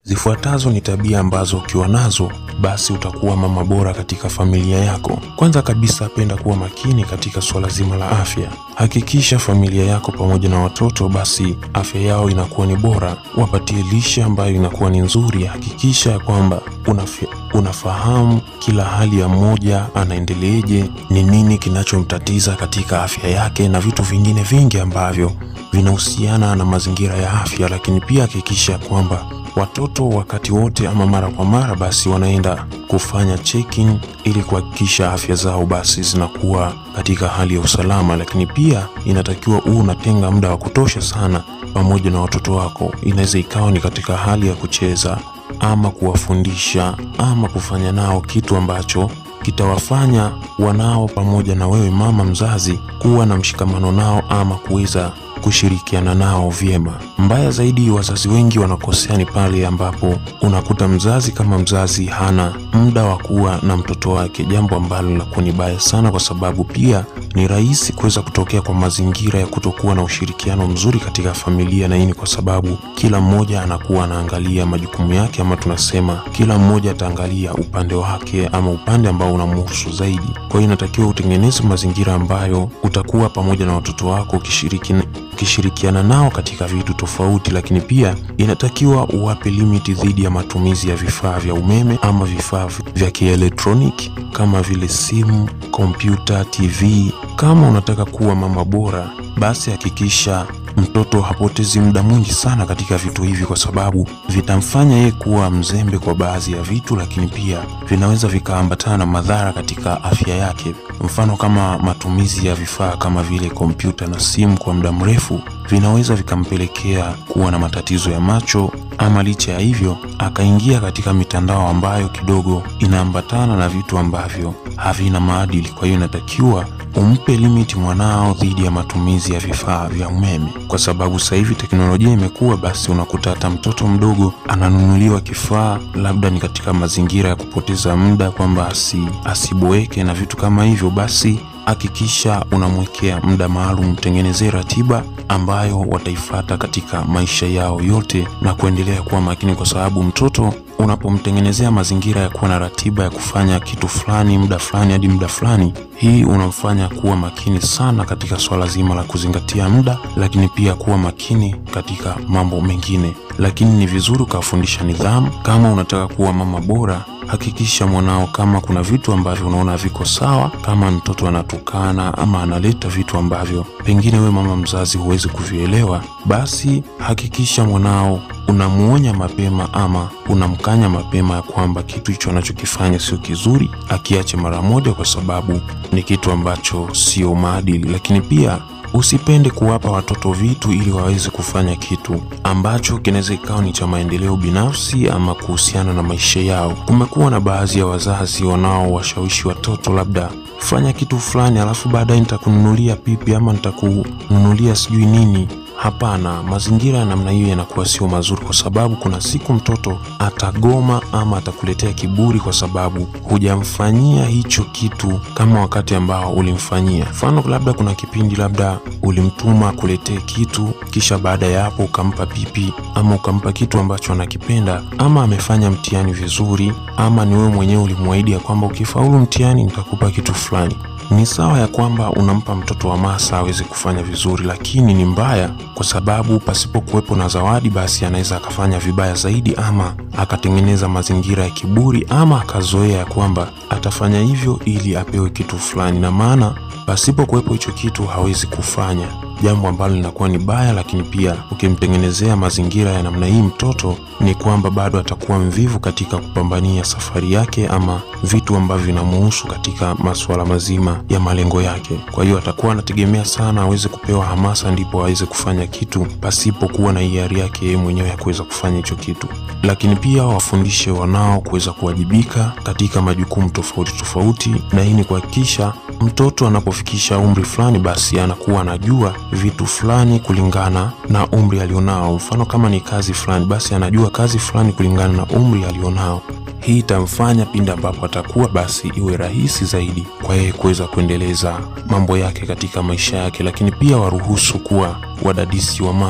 Zifuatazo ni tabia ambazo ukiwa nazo basi utakuwa mama bora katika familia yako. Kwanza kabisa, penda kuwa makini katika suala zima la afya. Hakikisha familia yako pamoja na watoto basi afya yao inakuwa ni bora, wapatie lishe ambayo inakuwa ni nzuri. Hakikisha ya kwamba unafi, unafahamu kila hali ya mmoja anaendeleeje, ni nini kinachomtatiza katika afya yake na vitu vingine vingi ambavyo vinahusiana na mazingira ya afya. Lakini pia hakikisha kwamba watoto wakati wote ama mara kwa mara basi wanaenda kufanya checking ili kuhakikisha afya zao basi zinakuwa katika hali ya usalama. Lakini pia inatakiwa huu unatenga muda wa kutosha sana pamoja na watoto wako. Inaweza ikawa ni katika hali ya kucheza ama kuwafundisha ama kufanya nao kitu ambacho kitawafanya wanao pamoja na wewe mama mzazi kuwa na mshikamano nao ama kuweza kushirikiana nao vyema. Mbaya zaidi, wazazi wengi wanakosea ni pale ambapo unakuta mzazi kama mzazi hana muda wa kuwa na mtoto wake, jambo ambalo linakuwa ni baya sana, kwa sababu pia ni rahisi kuweza kutokea kwa mazingira ya kutokuwa na ushirikiano mzuri katika familia, na hii ni kwa sababu kila mmoja anakuwa anaangalia majukumu yake, ama tunasema kila mmoja ataangalia upande wake ama upande ambao unamhusu zaidi. Kwa hiyo inatakiwa utengeneze mazingira ambayo utakuwa pamoja na watoto wako ukishiriki ukishirikiana nao katika vitu tofauti, lakini pia inatakiwa uwape limiti dhidi ya matumizi ya vifaa vya umeme ama vifaa vya kielektroniki kama vile simu, kompyuta, TV. Kama unataka kuwa mama bora, basi hakikisha mtoto hapotezi muda mwingi sana katika vitu hivi, kwa sababu vitamfanya yeye kuwa mzembe kwa baadhi ya vitu, lakini pia vinaweza vikaambatana na madhara katika afya yake. Mfano kama matumizi ya vifaa kama vile kompyuta na simu kwa muda mrefu vinaweza vikampelekea kuwa na matatizo ya macho, ama licha ya hivyo akaingia katika mitandao ambayo kidogo inaambatana na vitu ambavyo havina maadili. Kwa hiyo inatakiwa umpe limiti mwanao dhidi ya matumizi ya vifaa vya umeme, kwa sababu sasa hivi teknolojia imekuwa, basi unakuta hata mtoto mdogo ananunuliwa kifaa, labda ni katika mazingira ya kupoteza muda, kwamba asi, asiboeke na vitu kama hivyo. Basi hakikisha unamwekea muda maalum, tengenezee ratiba ambayo wataifata katika maisha yao yote na kuendelea kuwa makini, kwa sababu mtoto unapomtengenezea mazingira ya kuwa na ratiba ya kufanya kitu fulani muda fulani hadi muda fulani, hii unamfanya kuwa makini sana katika swala zima la kuzingatia muda, lakini pia kuwa makini katika mambo mengine. Lakini ni vizuri ukawafundisha nidhamu. Kama unataka kuwa mama bora, hakikisha mwanao, kama kuna vitu ambavyo unaona viko sawa, kama mtoto anatukana ama analeta vitu ambavyo pengine we mama mzazi huwezi kuvielewa, basi hakikisha mwanao unamuonya mapema ama unamkanya mapema ya kwamba kitu hicho anachokifanya sio kizuri, akiache mara moja, kwa sababu ni kitu ambacho sio maadili. Lakini pia usipende kuwapa watoto vitu ili waweze kufanya kitu ambacho kinaweza ikawa ni cha maendeleo binafsi ama kuhusiana na maisha yao. Kumekuwa na baadhi ya wazazi wanaowashawishi watoto, labda fanya kitu fulani, alafu baadaye nitakununulia pipi ama nitakununulia sijui nini. Hapana, mazingira ya namna hiyo yanakuwa sio mazuri, kwa sababu kuna siku mtoto atagoma ama atakuletea kiburi, kwa sababu hujamfanyia hicho kitu kama wakati ambao ulimfanyia. Mfano, labda kuna kipindi labda ulimtuma kuletee kitu, kisha baada ya hapo ukampa pipi ama ukampa kitu ambacho anakipenda, ama amefanya mtihani vizuri, ama ni wewe mwenyewe ulimwahidi ya kwamba ukifaulu mtihani nitakupa kitu fulani. Ni sawa ya kwamba unampa mtoto hamasa aweze kufanya vizuri, lakini ni mbaya kwa sababu pasipo kuwepo na zawadi, basi anaweza akafanya vibaya zaidi, ama akatengeneza mazingira ya kiburi, ama akazoea ya kwamba atafanya hivyo ili apewe kitu fulani, na maana pasipo kuwepo hicho kitu hawezi kufanya jambo ambalo linakuwa ni baya. Lakini pia ukimtengenezea mazingira ya namna hii mtoto, ni kwamba bado atakuwa mvivu katika kupambania safari yake ama vitu ambavyo vinamuhusu katika masuala mazima ya malengo yake. Kwa hiyo atakuwa anategemea sana aweze kupewa hamasa ndipo aweze kufanya kitu pasipo kuwa na hiari yake yeye mwenyewe ya kuweza kufanya hicho kitu. Lakini pia wafundishe wanao kuweza kuwajibika katika majukumu tofauti tofauti, na hii ni kuhakikisha mtoto anapofikisha umri fulani, basi anakuwa anajua vitu fulani kulingana na umri alionao. Mfano, kama ni kazi fulani, basi anajua kazi fulani kulingana na umri alionao. Hii itamfanya pindi ambapo atakuwa, basi iwe rahisi zaidi kwa yeye kuweza kuendeleza mambo yake katika maisha yake, lakini pia waruhusu kuwa wadadisi wa mambo.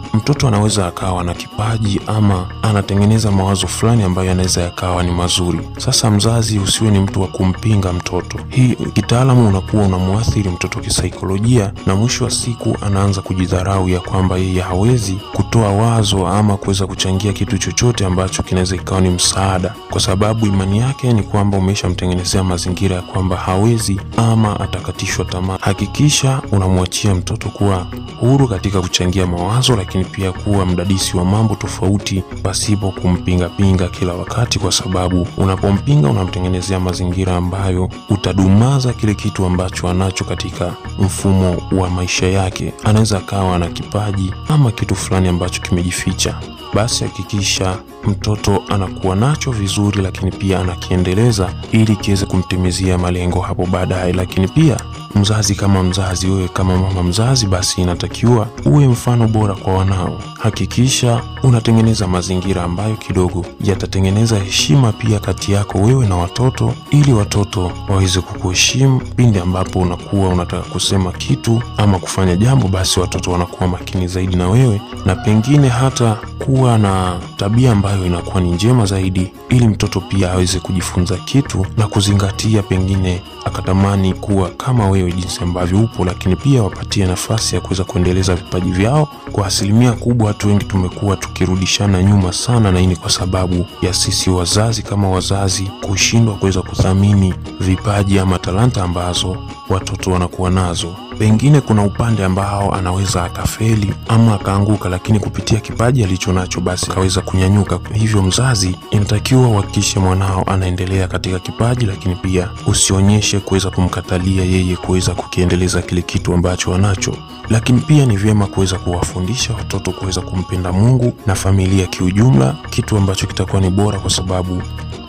mtoto anaweza akawa na kipaji ama anatengeneza mawazo fulani ambayo yanaweza yakawa ni mazuri. Sasa mzazi, usiwe ni mtu wa kumpinga mtoto. Hii kitaalamu unakuwa unamwathiri mtoto kisaikolojia, na mwisho wa siku anaanza kujidharau ya kwamba yeye hawezi kutoa wazo ama kuweza kuchangia kitu chochote ambacho kinaweza ikawa ni msaada, kwa sababu imani yake ni kwamba umeshamtengenezea mazingira ya kwamba hawezi ama atakatishwa tamaa. Hakikisha unamwachia mtoto kuwa huru katika kuchangia mawazo, lakini pia kuwa mdadisi wa mambo tofauti pasipo kumpingapinga kila wakati, kwa sababu unapompinga unamtengenezea mazingira ambayo utadumaza kile kitu ambacho anacho katika mfumo wa maisha yake. Anaweza akawa na kipaji ama kitu fulani ambacho kimejificha. Basi hakikisha mtoto anakuwa nacho vizuri, lakini pia anakiendeleza ili kiweze kumtimizia malengo hapo baadaye. Lakini pia mzazi kama mzazi, wewe kama mama mzazi, basi inatakiwa uwe mfano bora kwa wanao. Hakikisha unatengeneza mazingira ambayo kidogo yatatengeneza heshima pia kati yako wewe na watoto, ili watoto waweze kukuheshimu pindi ambapo unakuwa unataka kusema kitu ama kufanya jambo, basi watoto wanakuwa makini zaidi na wewe, na pengine hata kuwa na tabia ambayo inakuwa ni njema zaidi, ili mtoto pia aweze kujifunza kitu na kuzingatia, pengine akatamani kuwa kama wewe jinsi ambavyo upo, lakini pia wapatie nafasi ya kuweza kuendeleza vipaji vyao. Kwa asilimia kubwa, watu wengi tumekuwa tukirudishana nyuma sana, na hii ni kwa sababu ya sisi wazazi kama wazazi kushindwa kuweza kuthamini vipaji ama talanta ambazo watoto wanakuwa nazo. Pengine kuna upande ambao anaweza akafeli ama akaanguka, lakini kupitia kipaji alicho nacho basi akaweza kunyanyuka. Hivyo mzazi, inatakiwa uhakikishe mwanao anaendelea katika kipaji, lakini pia usionyeshe kuweza kumkatalia yeye kuweza kukiendeleza kile kitu ambacho anacho. Lakini pia ni vyema kuweza kuwafundisha watoto kuweza kumpenda Mungu na familia kiujumla, kitu ambacho kitakuwa ni bora kwa sababu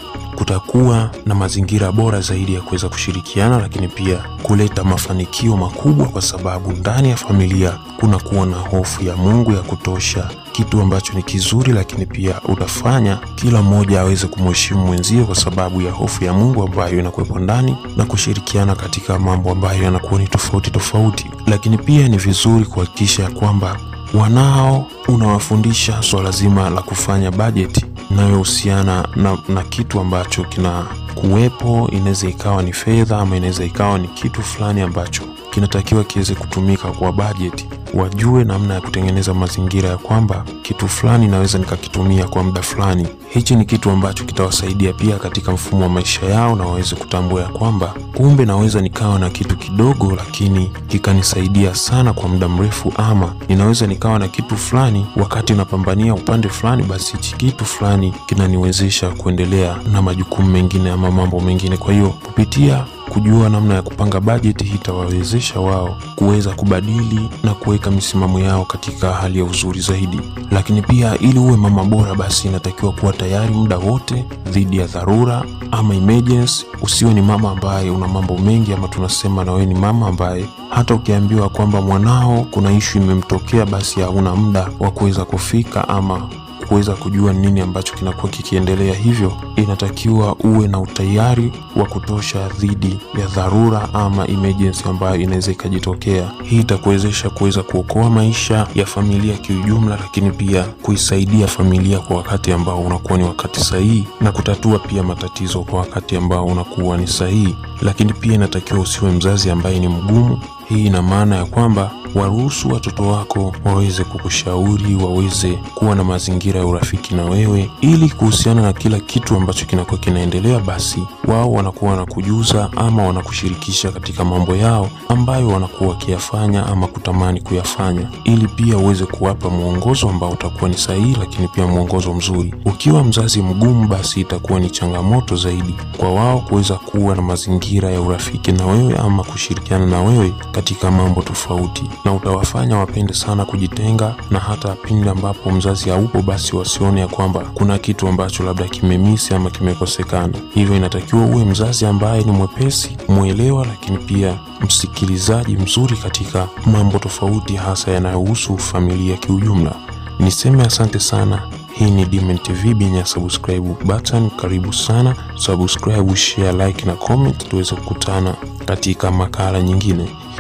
kutakuwa na mazingira bora zaidi ya kuweza kushirikiana, lakini pia kuleta mafanikio makubwa, kwa sababu ndani ya familia kunakuwa na hofu ya Mungu ya kutosha, kitu ambacho ni kizuri, lakini pia utafanya kila mmoja aweze kumheshimu mwenzie kwa sababu ya hofu ya Mungu ambayo inakuwepo ndani na kushirikiana katika mambo ambayo yanakuwa ni tofauti tofauti. Lakini pia ni vizuri kuhakikisha ya kwamba wanao unawafundisha swala zima la kufanya bajeti inayohusiana na, na kitu ambacho kina kuwepo. Inaweza ikawa ni fedha ama inaweza ikawa ni kitu fulani ambacho kinatakiwa kiweze kutumika kwa bajeti. Wajue namna ya kutengeneza mazingira ya kwamba kitu fulani naweza nikakitumia kwa muda fulani. Hichi ni kitu ambacho kitawasaidia pia katika mfumo wa maisha yao, na waweze kutambua ya kwamba kumbe naweza nikawa na kitu kidogo, lakini kikanisaidia sana kwa muda mrefu, ama ninaweza nikawa na kitu fulani wakati napambania upande fulani, basi hichi kitu fulani kinaniwezesha kuendelea na majukumu mengine ama mambo mengine. Kwa hiyo kupitia kujua namna ya kupanga bajeti hii itawawezesha wao kuweza kubadili na kuweka misimamo yao katika hali ya uzuri zaidi. Lakini pia ili uwe mama bora, basi inatakiwa kuwa tayari muda wote dhidi ya dharura ama emergency. Usiwe ni mama ambaye una mambo mengi, ama tunasema na wewe ni mama ambaye hata ukiambiwa kwamba mwanao kuna ishu imemtokea, basi hauna muda wa kuweza kufika ama kuweza kujua nini ambacho kinakuwa kikiendelea. Hivyo inatakiwa uwe na utayari wa kutosha dhidi ya dharura ama emergency ambayo inaweza ikajitokea. Hii itakuwezesha kuweza kuokoa maisha ya familia kiujumla, lakini pia kuisaidia familia kwa wakati ambao unakuwa ni wakati sahihi na kutatua pia matatizo kwa wakati ambao unakuwa ni sahihi. Lakini pia inatakiwa usiwe mzazi ambaye ni mgumu. Hii ina maana ya kwamba waruhusu watoto wako waweze kukushauri, waweze kuwa na mazingira ya urafiki na wewe, ili kuhusiana na kila kitu ambacho kinakuwa kinaendelea, basi wao wanakuwa wanakujuza ama wanakushirikisha katika mambo yao ambayo wanakuwa wakiyafanya ama kutamani kuyafanya, ili pia uweze kuwapa mwongozo ambao utakuwa ni sahihi, lakini pia mwongozo mzuri. Ukiwa mzazi mgumu, basi itakuwa ni changamoto zaidi kwa wao kuweza kuwa na mazingira ya urafiki na wewe ama kushirikiana na wewe katika mambo tofauti na utawafanya wapende sana kujitenga, na hata pindi ambapo mzazi haupo, basi wasione ya kwamba kuna kitu ambacho labda kimemisi ama kimekosekana. Hivyo inatakiwa uwe mzazi ambaye ni mwepesi, mwelewa, lakini pia msikilizaji mzuri katika mambo tofauti, hasa yanayohusu familia kiujumla. Niseme asante sana. Hii ni Dimen TV benye subscribe button. Karibu sana, subscribe, share, like na comment, tuweze kukutana katika makala nyingine.